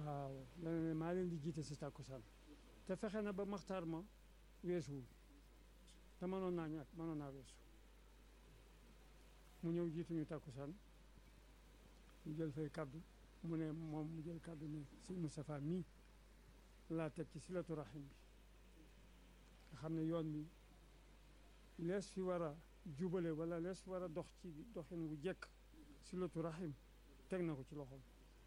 waaw dana ne maa leen di jiite si tàkkusaan te fexe na ba maxtaar ma weesuwul te mënoon naa ñàkk mënoon naa weesu mu ñëw jiituñu tàkkusaan ñu jël fay kaddu mu ne moom mu jël kaddu ne sëñ Moustapha mii laa teg ci silatu rahim bi nga xam ne yoon bi lees fi war a jubale wala lees fi war a dox ci doxin wu jekk silatu rahim teg na ko ci loxoom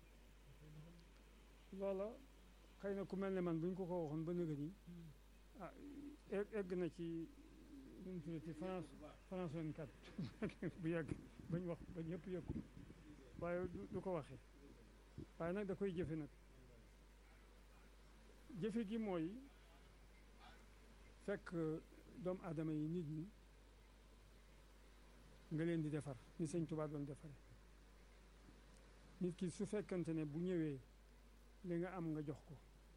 loola xëy na ku mel ne man bu ñu ko ko waxoon ba nëga ni ah egg na ci nu mu tuddati France France 24 bu yàgg bañ wax ba ñëpp yëg ko waaye du ko waxee waaye nag da koy jëfe nag jëfe gi mooy fekk doomu aadama yi nit ñi nga leen di defar ni sëñ Tuubaa doon defare nit ki su fekkante ne bu ñëwee li nga am nga jox ko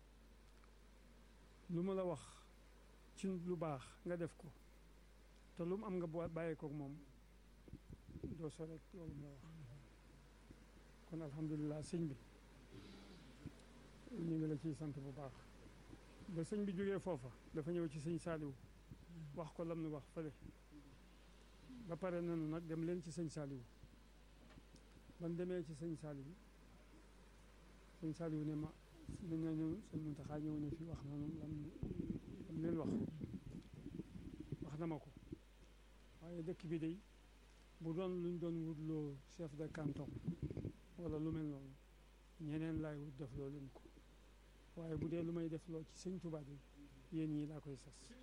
lu mu la wax ci lu baax nga def ko te lu mu am nga bàyyee kook moom doo so rek loolu mu la wax kon alhamdulilah sëñ bi ñu ngi la ciy sant bu baax ba sëñ bi jógee foofa dafa ñëw ci sëñ Saaliwu wax ko lam nu wax fële ba pare nanu nag dem leen ci sëñ Saaliwu ban demee ci sëñ Saaliwu sëñ Saaliwu ne ma dañ ñëw sëñ Muntaxa ñëw ne fi wax nanu lam lam leen wax wax na ma ko waaye dëkk bi day bu doon luñ doon wutloo chef de canton wala lu mel noonu ñeneen laay wut def loo leen ko waaye bu dee lu may def loo ci sëñ Tuubaa bi yéen ñii laa koy sas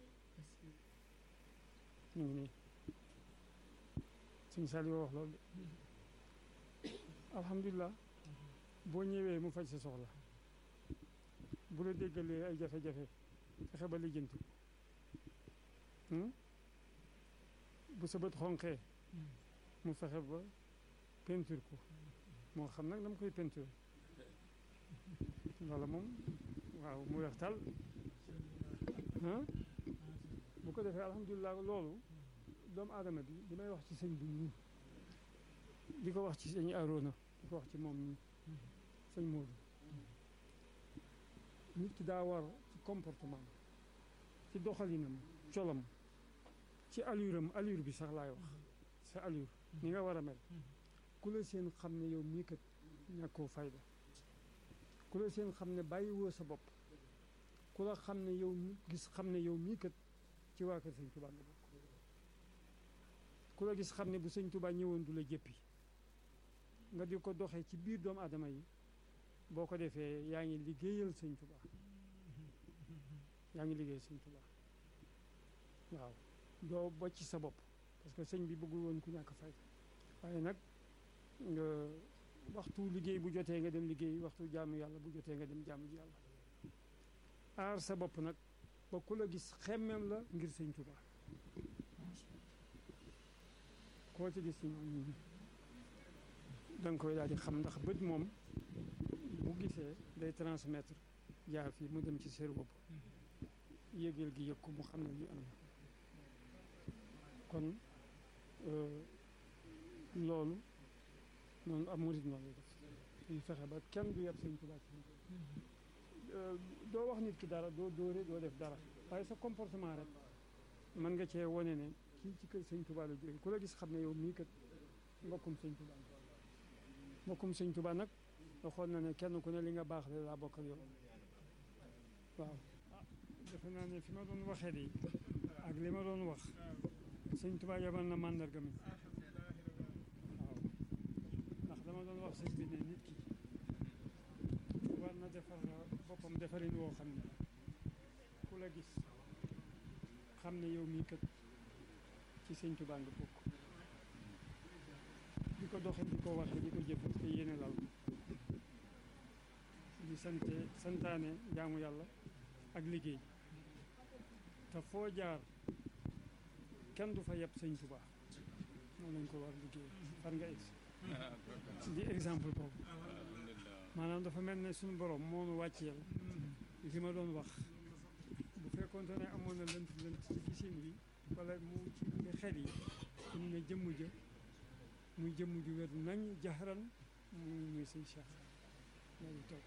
ñu ngi nii sëñ Saliou wax loolu de alhamdulilah boo ñëwee mu faj sa soxla bu la déggalee ay jafe-jafe fexe ba lijjanti bu sa bët xonqee mu fexe ba peinture ko moo xam nag dama koy peinture wala moom waaw mu weex tal bu ko defee alhamdulilah loolu doomu aadama bi li may wax ci sëñ bi nii di ko wax ci sëñ Arona di ko wax ci moom nii sëñ Modou nit ki daa war ci comportement ci doxalinam colam ci allure am allure bi sax laay wax sa allure ni nga war a mel ku la seen xam ne yow mii kat ñàkkoo fayda ku la seen xam ne bàyyiwoo sa bopp ku la xam ne yow mi gis xam ne yow mii kat ci waa kër sëñ Tuubaa nga bokk ku la gis xam ne bu sëñ Tuubaa ñëwoon du la jëppi nga di ko doxee ci biir doomu aadama yi boo ko defee yaa ngi liggéeyal sëñ Tuubaa yaa ngi liggéeyal sëñ Tuubaa waaw doo bocc sa bopp parce que sëñ bi bëggul woon ku ñàkk fay waaye nag nga waxtu liggéey bu jotee nga dem liggéey waxtu jaamu yàlla bu jotee nga dem jaamu ji yàlla aar sa bopp nag ba ku la gis xemmeem la ngir sëñ Tuubaa koo ci gis ci ñoom ñi da nga koy daal di xam ndax bët moom bu gisee day transmettre jaar fii mu dem ci sér bopp yëgal gi yëg ko mu xam ne lii am na kon loolu noonu am murid noonu lay def ñu fexe ba kenn du yab sëñ Tuubaa ci doo wax nit ki dara doo dóore doo def dara waaye sa comportement rek mën nga cee wone ne kii ci kër sëñ Tuubaa la jóge ku la gis xam ne yow mii kat mbokkum sëñ Tuubaa mbokkum sëñ Tuubaa nag waxoon na ne kenn ku ne li nga baax la laa bokkal yow waaw defe naa ne fi ma doon waxee de ak li ma doon wax sëñ Tuubaa yabal na màndarga mi waaw ndax dama doon wax sëñ bi ne nit ki war na defar boppam defarin woo xam ne ku la gis xam ne yow mii kat ci sëñ Tuubaa nga bokk di ko doxe di ko waxe di ko jëf te yéene lal di sante santaane jaamu yàlla ak liggéey te foo jaar kenn du fa yeb sëñ Tuubaa moom lañ ko war liggéey far nga egsi di exemple boobu maanaam dafa mel ne suñu borom moo nu wàcceel li ma doon wax bu fekkoonte ne amoon na lënt lënt ci gisin bi wala mu ci xel yi mu ne jëmm ja muy jëmm ju wér nañ jaxaran muy muy sëñ Cheikh loolu toog